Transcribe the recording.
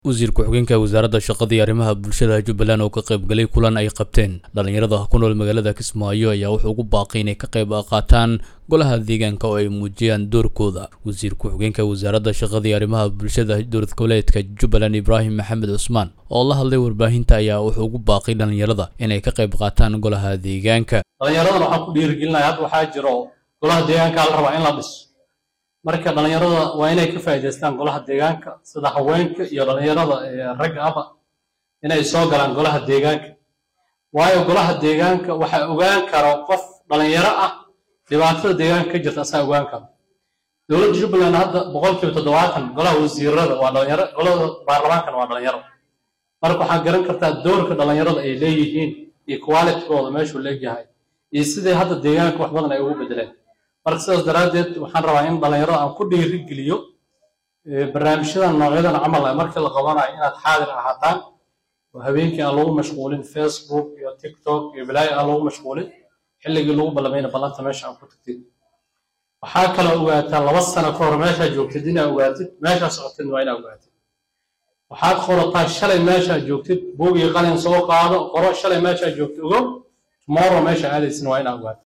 wasiir ku-xigeenka wasaaradda shaqada iyo arrimaha bulshada jubbaland oo ka qaybgalay kulan ay qabteen dhallinyarada ku nool magaalada kismaayo ayaa wuxuu ugu baaqay inay ka qayb qaataan golaha deegaanka oo ay muujiyaan doorkooda wasiir ku-xigeenka wasaaradda shaqada iyo arrimaha bulshada dowlad goboleedka jubbaland ibraahim maxamed cusmaan oo la hadlay warbaahinta ayaa wuxuu ugu baaqay dhallinyarada inay ka qayb qaataan golaha deegaanka dhallinyaradana waxaan ku dhiirigelinaya hadda waxaa jiro golaha deegaanka la rabaa in la dhiso marka dhallinyarada waa inay ka faa'iidaystaan golaha deegaanka sida haweenka iyo dhallinyarada ragga aba inay soo galaan golaha deegaanka waayo golaha deegaanka waxaa ogaan karo qof dhallinyaro ah dhibaatada deegaanka ka jirta asaa ogaan karo dowladda jubbaland hadda boqolkiiba toddobaatan golaha wasiirada waa dhalinyaro golada baarlamaankana waa dhalinyaro marka waxaad garan kartaa doorka dhallinyarada ay leeyihiin iyo qualitigooda meeshuu leegyahay iyo sidai hadda deegaanka wax badan ay ugu bedeleen marka sidaas daraaddeed waxaan rabaa in dhallinyarada aan ku dhiirigeliyo barnaamijyadan noocyadan camal ah markii la qabanayo inaad xaadir ahaataan oo habeenkii aan lagu mashquulin facebook iyo tiktok iyo bilaayo aan lagu mashquulin xilligii lagu ballamayna ballanta meesha aan ku tagtid waxaa kaloo ogaataa laba sano ka hor meeshaa joogtid inaa ogaatid meeshaa socotid waa inaa ogaatid waxaad qorataa shalay meeshaa joogtid buug iyo qalin soo qaado qoro shalay meeshaa joogtid ogow tomorrow meesha aadaysin waa inaa ogaatid